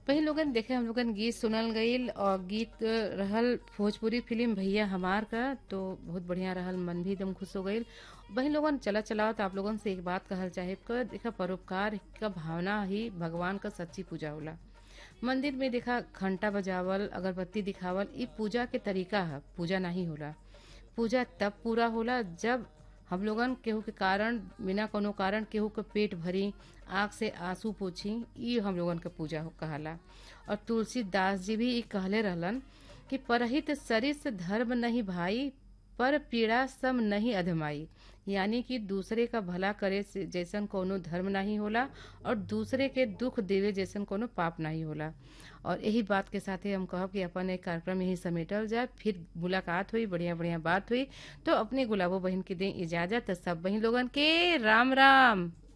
वही लोगन देखे हम लोगन गीत सुनल गईल और गीत रहल भोजपुरी फिल्म भैया हमार का तो बहुत बढ़िया रहल मन भी एकदम खुश हो गईल वही लोगन चला चलाओ तो आप लोगन से एक बात कहल चाहे क देखा परोपकार का भावना ही भगवान का सच्ची पूजा होला मंदिर में देखा घंटा बजावल अगरबत्ती दिखावल ई पूजा के तरीका है पूजा नहीं होला पूजा तब पूरा होला जब हम लोगन केहू के कारण बिना कोनो कारण केहू के पेट भरी आँख से आंसू पोछी ई हम लोगन के पूजा हो- कहाला और तुलसीदास जी भी ई कहले रहलन कि परहित सरिस धर्म नहीं भाई पर पीड़ा सम नहीं अधमाई यानी कि दूसरे का भला करे से जैसन कोनो धर्म नहीं होला और दूसरे के दुख देवे जैसन कोनो पाप नहीं होला और यही बात के साथ ही हम कहब कि अपन एक कार्यक्रम यही समेटल जाए फिर मुलाकात हुई बढ़िया बढ़िया बात हुई तो अपने गुलाबो बहन के दें इजाजत सब बहन लोगन के राम राम